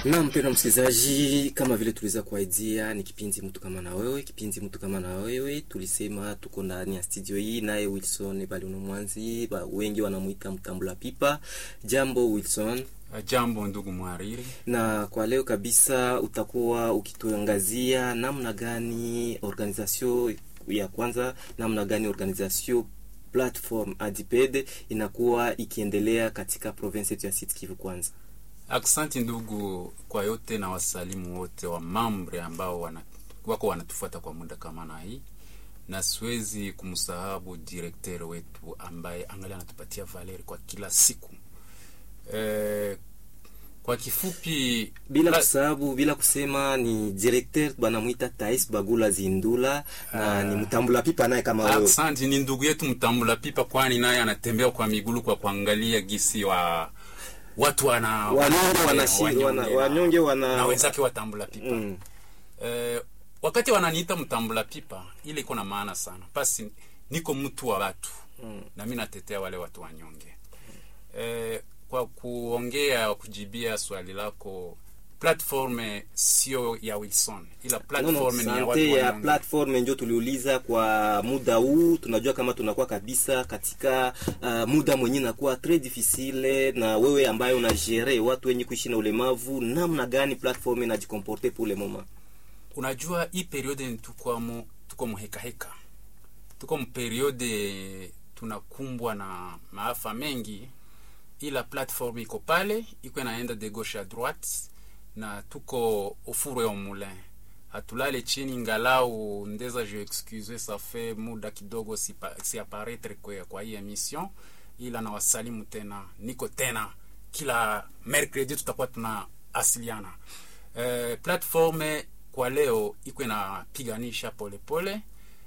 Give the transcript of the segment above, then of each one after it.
Na mpendwa msikilizaji, kama vile tuliweza kuaidia, ni kipindi mtu kama na wewe. Kipindi mtu kama na wewe, tulisema tuko ndani ya studio hii, naye Wilson Balino Mwanzi, ba- wengi wanamuita mtambula pipa. Jambo Wilson, Jambo ndugu mhariri. na kwa leo kabisa utakuwa ukituangazia namna gani organisation ya kwanza, namna gani organisation platform Adiped inakuwa ikiendelea katika province yetu ya Sud Kivu kwanza. Aksanti ndugu kwa yote na wasalimu wote wa mambre ambao wana, wako wanatufuata kwa muda kama na hii, na siwezi kumsahabu direkter wetu ambaye angalia anatupatia valeri kwa kila siku e, kwa kifupi bila la- kusababu bila kusema ni directeur banamwita Tais Bagula Zindula na ni mtambula pipa naye kama wewe. Aksanti ni ndugu yetu mtambula pipa, kwani naye anatembea kwa migulu kwa kuangalia gisi wa watu wana Wanyonge wanashi- wanyonge wana- na- wanyonge wana- na wenzake watambula pipa Mm. eh, wakati wananiita mtambula pipa ile iko na maana sana basi niko mtu wa watu mm. na mi natetea wale watu wanyonge eh, kwa kuongea kujibia swali lako platform sio ya wilson ila No, no, platform ni ya watu sante ya wanyonge platform ndio tuliuliza kwa muda huu. Tunajua kama tunakuwa kabisa katika uh, muda mwenye nakuwa tres difficile, na wewe ambaye unagere watu wenye kuishi na ulemavu, namna gani platform inajikomporte pour le moment? unajua hii periode ni tukwamo tuko muhekaheka tuko mperiode tunakumbwa na maafa mengi ila platform iko pale iko inaenda de gauche à droite na tuko ufuru ya moulin hatulale chini ngalau ndeza je excuse ça fait muda kidogo si, pa- si apparaître kwa, kwa hii emission ila na wasalimu tena niko tena kila mercredi tutakuwa tuna asiliana eh, platform kwa leo iko inapiganisha polepole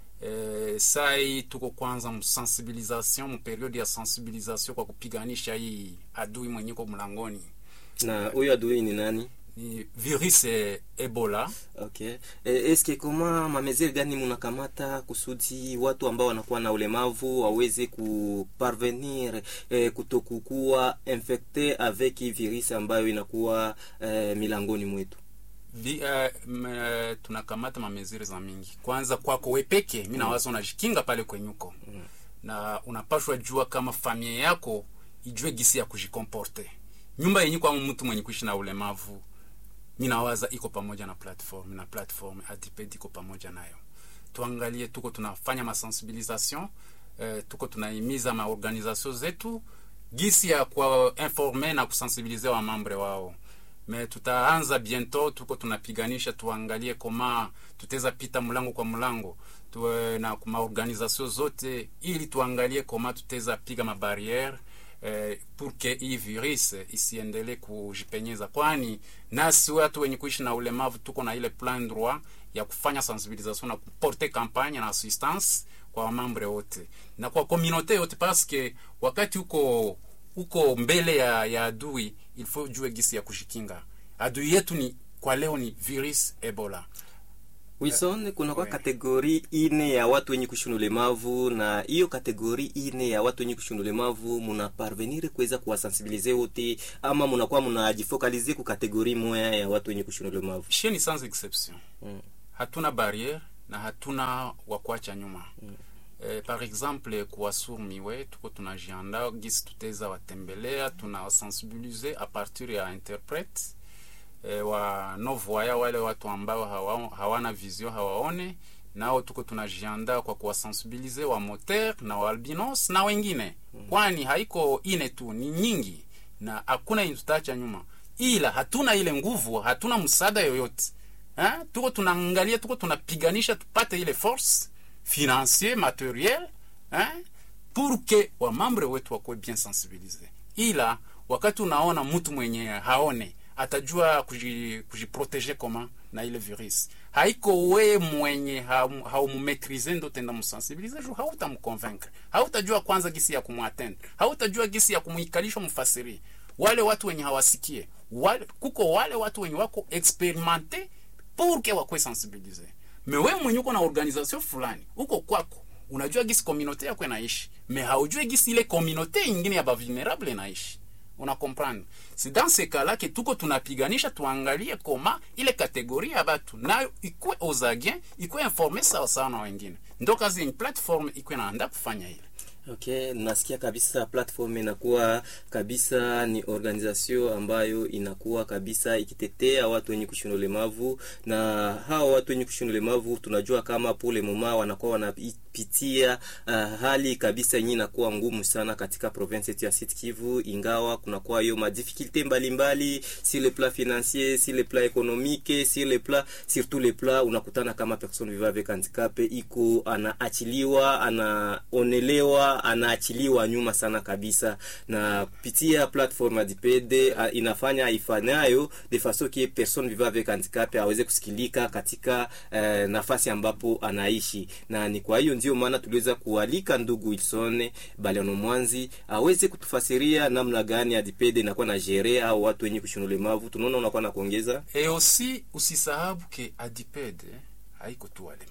eh, sai tuko kwanza msensibilisation mperiode ya sensibilisation kwa kupiganisha hii adui mwenye ko mlangoni Na huyo adui ni nani? ni virus eh, ebola Okay. E, eske koma mamezeri gani munakamata kusudi watu ambao wanakuwa na ulemavu waweze kuparvenir e, kutokukuwa infecte avec hii virus ambayo inakuwa e, milangoni mwetu? Vi, uh, m, uh, tunakamata mameziri za mingi kwanza kwako wepeke mi nawaza unajikinga pale kwenyuko mm. na unapashwa jua kama familia yako ijue gisi ya kujikomporte nyumba yenye kwa mtu mwenye kuishi na ulemavu mi nawaza iko pamoja na platform na platform adiped iko pamoja nayo tuangalie tuko tunafanya masensibilisation eh, tuko tunahimiza maorganisation zetu gisi ya kuinforme na kusensibilize wa mambre wao me tutaanza bientôt tuko tunapiganisha tuangalie koma tuteza pita mlango kwa mlango tuwe na maorganisation zote ili tuangalie koma tuteza piga mabariere eh, pour que hii virus isiendelee kujipenyeza, kwani nasi watu wenye kuishi na ulemavu tuko na ile plan droit ya kufanya sensibilisation na kuporte campagne na assistance kwa wamambre wote na kwa communauté yote, paske wakati uko uko mbele ya, ya adui il faut jue gisi ya kujikinga. Adui yetu ni kwa leo ni virus Ebola. Wilson, kunakuwa we. kategori ine ya watu wenye kuishi na ulemavu, na hiyo kategori ine ya watu wenye kuishi na ulemavu muna parvenir kuweza kuwasensibilize wote, ama munakuwa munajifokalize ku kategori moya ya watu wenye kuishi na ulemavu? Chez ni sans exception Mm. hatuna barriere na hatuna wakuacha nyuma mm. Eh, par exemple kuwasurmiwe tuko tunajianda gisi tuteza watembelea tunawasensibilize a partir ya interprete eh, wa novoya wale watu ambao hawa, hawana vision hawaone nao tuko tunajianda kwa kuwasensibilize wa moteur na wa albinos na wengine mm. kwani haiko ine tu ni nyingi na hakuna yenye tutaacha nyuma ila hatuna ile nguvu hatuna msaada yoyote ha? tuko tunaangalia tuko tunapiganisha tupate ile force financier materiel ha? pour que wamambre wetu wakuwe bien sensibilize ila wakati unaona mtu mwenye haone atajua kuji- kujiprotege koma na ile virus haiko we mwenye haum- haumumetrize ndo tenda msensibilize ju hautamconvaincre hautajua kwanza gisi ya kumwatendre hautajua gisi ya kumuikalisha mfasiri wale watu wenye hawasikie wale, kuko wale watu wenye wako experimente pour que wakwe sensibilize me we mwenye uko na organisation fulani uko kwako unajua gisi communauté yako inaishi me haujue gisi ile communauté ingine ya bavulnerable inaishi una comprendre c'est dans ce cas là que tuko tunapiganisha tuangalie koma ile kategoria ya batu nayo ikwe ozagien ikwe informe sawasawa na wengine ndo kazi yenye platform ikwe naanda kufanya ile Okay, nasikia kabisa platform inakuwa kabisa ni organisation ambayo inakuwa kabisa ikitetea watu wenye kushina ulemavu, na hao watu wenye kushina ulemavu tunajua kama pole moma wanakuwa wanapitia uh, hali kabisa yenye inakuwa ngumu sana katika province yetu ya Sud Kivu, ingawa kunakuwa hiyo madifikulte mbalimbali sur le plan financier, sur le plan économique, sur le plan sur tous les plans, unakutana kama personne vivant avec handicap iko anaachiliwa, anaonelewa anaachiliwa nyuma sana kabisa, na kupitia platform Adipede uh, inafanya ifanyayo de façon que personne vivant avec handicap aweze kusikilika katika uh, nafasi ambapo anaishi, na ni kwa hiyo ndio maana tuliweza kualika ndugu Wilson Baliano Mwanzi aweze kutufasiria namna gani Adipede inakuwa na jere au watu wenye kushina ulemavu. Tunaona unakuwa na kuongeza et aussi usisahabu ke adipede haiko tu walemavu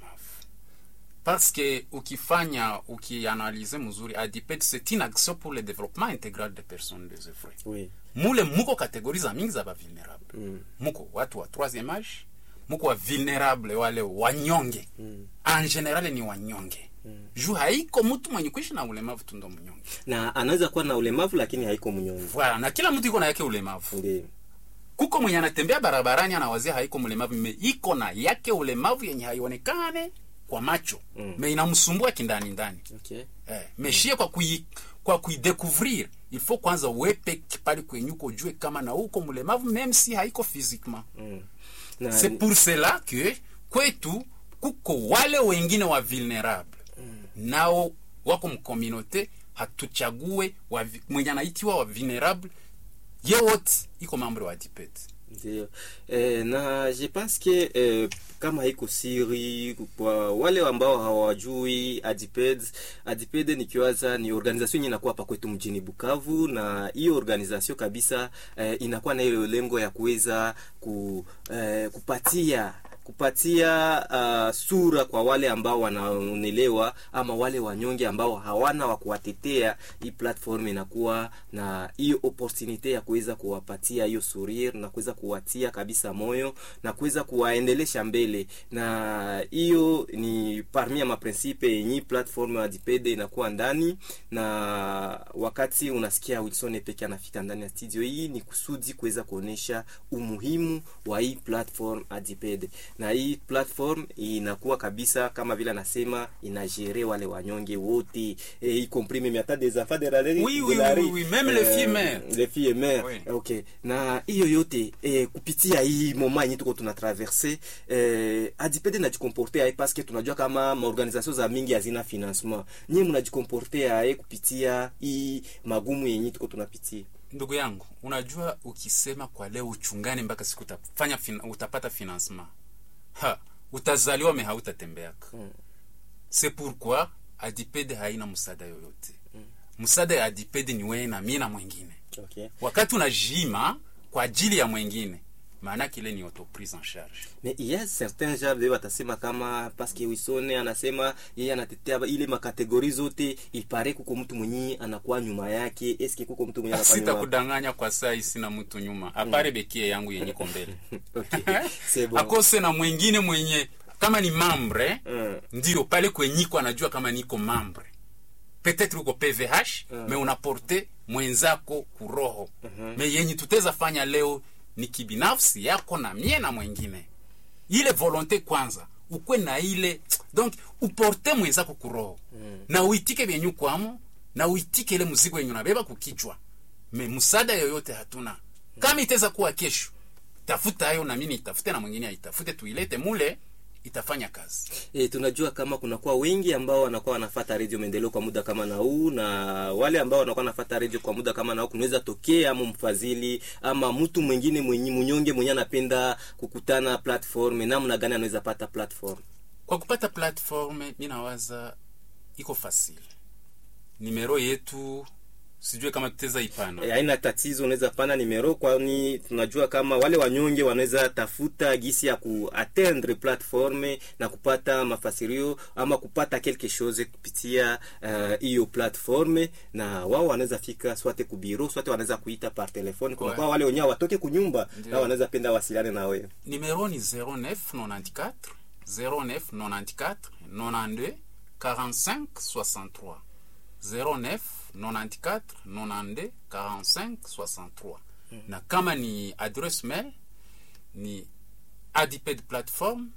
parce que ukifanya ukianalize mzuri adipede c'est une action pour le développement intégral des personnes désœuvrées oui. mule muko kategori za mingi za bavulnerable mm. muko watu wa troisième âge muko wa vulnerable wale wanyonge Mm. en general ni wanyonge mm. juu haiko mtu mwenye kuishi na ulemavu tu ndo mnyonge na anaweza kuwa na ulemavu lakini haiko mnyonge. voilà na kila mtu iko na yake ulemavu Ndiyo. kuko mwenye anatembea barabarani anawazia haiko mlemavu me iko na yake ulemavu yenye haionekane kwa macho Mm. me inamsumbua kindani ndani Okay. eh, meshie kwa kui, kwa kuidécouvrir il faut kwanza uwepe pale kwenye uko ujue kama na uko mlemavu même si haiko physiquement Mm. Na, c'est pour cela que kwetu kuko wale wengine wa vulnerable nao wako mkomunote hatuchague wa, vi- mwenye anaitiwa wa vulnerable ye wote iko mambo wa dipet Ndio. Eh, na je pense que eh, kama haiko siri kwa wale ambao hawajui Adiped, Adiped nikiwaza ni organisation yenye inakuwa hapa kwetu mjini Bukavu, na hiyo organisation kabisa eh, inakuwa na ile lengo ya kuweza ku, eh, kupatia kupatia uh, sura kwa wale ambao wanaonelewa ama wale wanyonge ambao hawana wa kuwatetea. Hii platform inakuwa na hiyo opportunity ya kuweza kuwapatia hiyo sourire na kuweza kuwatia kabisa moyo na kuweza kuwaendelesha mbele, na hiyo ni parmi ya maprinsipe yenye platform ya Dipede inakuwa ndani. Na wakati unasikia Wilson peke anafika ndani ya studio hii, ni kusudi kuweza kuonesha umuhimu wa hii platform Adipede na hii platform inakuwa kabisa kama vile anasema inagere wale wanyonge wote e, y compris même hata des enfants de la rue Oui, de oui, la oui, rue. oui, même les filles mères. les filles mères Oui. okay na hiyo yote eh, kupitia hii moma yenye tuko tuna traverse eh, adipede najikomporte aye paske tunajua kama maorganisation za mingi hazina financement nyie mnajikomporte aye kupitia hii magumu yenye tuko tunapitia ndugu yangu unajua ukisema kwa leo uchungane mpaka siku utafanya fin, utapata financement ha utazaliwa me hautatembeaka Mm. c'est pourquoi adipede haina msaada yoyote msaada ya adipede ni wewe na mimi na mwingine okay wakati unajima kwa ajili ya mwingine maanake ile ni autoprise en charge mais il y a certains gens vile watasema kama paske Wisone anasema yeye anatetea ile makategori zote, ipare kuko mtu mwenye anakuwa nyuma yake. Eske kuko mtu mwenye anakuwa nyuma sitakudanganya kwa saa hii sina mtu nyuma apare bekie yangu yenye iko mbele okay. C'est bon. akose na mwingine mwenye kama ni mambre Mm. ndio pale kwenyiko anajua kama niko mambre peut-être uko pvh Mm. me unaporte mwenzako kuroho Mhm. me yenye tuteza fanya leo ni kibinafsi yako na mie na mwengine ile volonte kwanza ukwe na ile donc uporte mwenzako kuroho Mm. na uitike vyenyu kwamo na uitike ile mzigo yenye unabeba kukichwa me msaada yoyote hatuna kama itaweza kuwa kesho tafuta hayo na mimi nitafute na mwingine aitafute tuilete mule itafanya kazi E, tunajua kama kunakuwa wengi ambao wanakuwa wanafata redio maendeleo kwa muda kama na huu, na wale ambao wanakuwa wanafata redio kwa muda kama na huu, kunaweza tokea ama mfadhili ama mtu mwingine mwenye mnyonge mwenye anapenda kukutana platform, namna gani anaweza pata platform? kwa kupata platform mi nawaza iko fasili nimero yetu sijue kama tutaweza ipana Eh, haina tatizo, unaweza pana nimero, kwani tunajua kama wale wanyonge wanaweza tafuta gisi ya kuatteindre platforme na kupata mafasirio ama kupata quelque chose kupitia eh, hiyo uh, platforme, na wao wanaweza fika swate kubiro swate wanaweza kuita par telefone. Kuna Ouais. kwa wale wenyewe watoke kunyumba Ndio. na wanaweza penda wasiliane na wewe. Numéro ni 0994 0994 92 45 63. 09 94 92 45 63. Na kama ni adresse mail ni adiped platform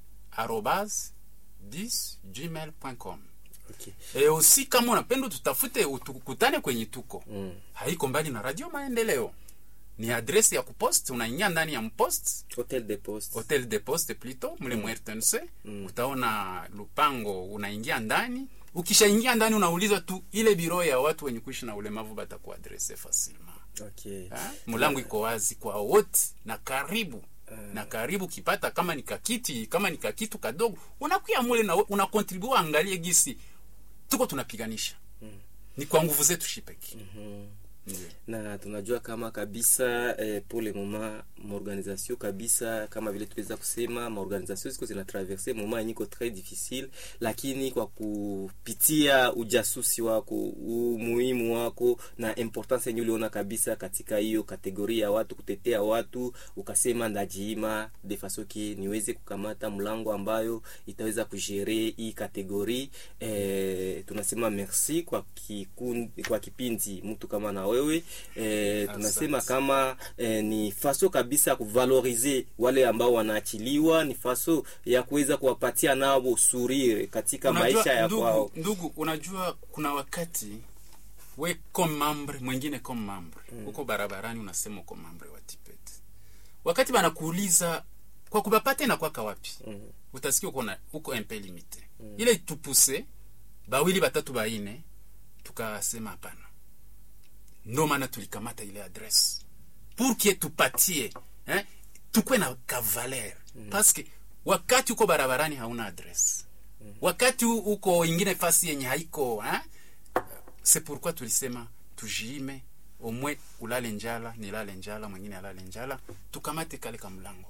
arobase 10 gmail.com. Okay. E aussi kama unapenda tutafute utukutane kwenye tuko Mm. haiko mbali na radio maendeleo ni adresi ya kupost unaingia ndani ya mpost Hotel de Poste. hotel de poste plutôt mle mm. rtnc Mm. utaona lupango unaingia ndani ukishaingia ndani unauliza tu ile biro ya watu wenye kuishi na ulemavu batakuadrese facilement Okay. Ha? mlango iko wazi kwa wote na karibu na karibu kipata kama ni kakiti kama ni kakitu kadogo unakuya mule na unakontribua angalie gisi tuko tunapiganisha ni kwa nguvu zetu shipeki Ndiyo. na tunajua kama kabisa eh, pour le moment maorganisation kabisa kama vile tuliweza kusema maorganisation ziko zinatraverse moment yenye iko très difficile, lakini kwa kupitia ujasusi wako umuhimu wako na importance yenye uliona kabisa katika hiyo kategoria ya watu kutetea watu, ukasema ndajiima de façon ki niweze kukamata mlango ambayo itaweza kujere hii kategori eh, tunasema merci kwa kikundi, kwa kipindi mtu kama na wewe eh, tunasema Asante. kama eh, ni faso kabisa ya kuvalorize wale ambao wanaachiliwa, ni faso ya kuweza kuwapatia nao surire katika Unajua, maisha ya ndugu, kwao. ndugu unajua kuna wakati we comme membre mwingine comme membre uko barabarani unasema uko membre wa tipet wakati banakuuliza kwa kubapate na kwaka wapi Mm. utasikia uko na uko un peu limité ile tupuse bawili batatu baine tukasema hapana ndo maana tulikamata ile adresse pour que tupatie eh, tukwe na kavaler mm. paske wakati uko barabarani hauna adresse mm. wakati u- uko ingine fasi yenye haiko eh, c'est pourquoi tulisema tujiime omwe ulale njala nilale njala mwingine alale njala tukamate kale ka mlango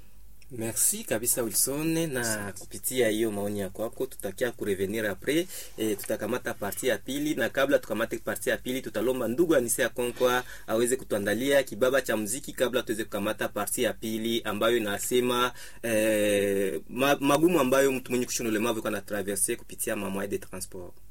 Merci kabisa Wilson, na kupitia hiyo maoni ya kwako tutakia kurevenir apres e, tutakamata parti ya pili, na kabla tukamate parti ya pili tutalomba ndugu Anise ya Konkwa aweze kutuandalia kibaba cha muziki kabla tuweze kukamata parti ya pili ambayo inasema e, ma, magumu ambayo mtu mwenye kushona ulemavu kana traverse kupitia mamwae de transport.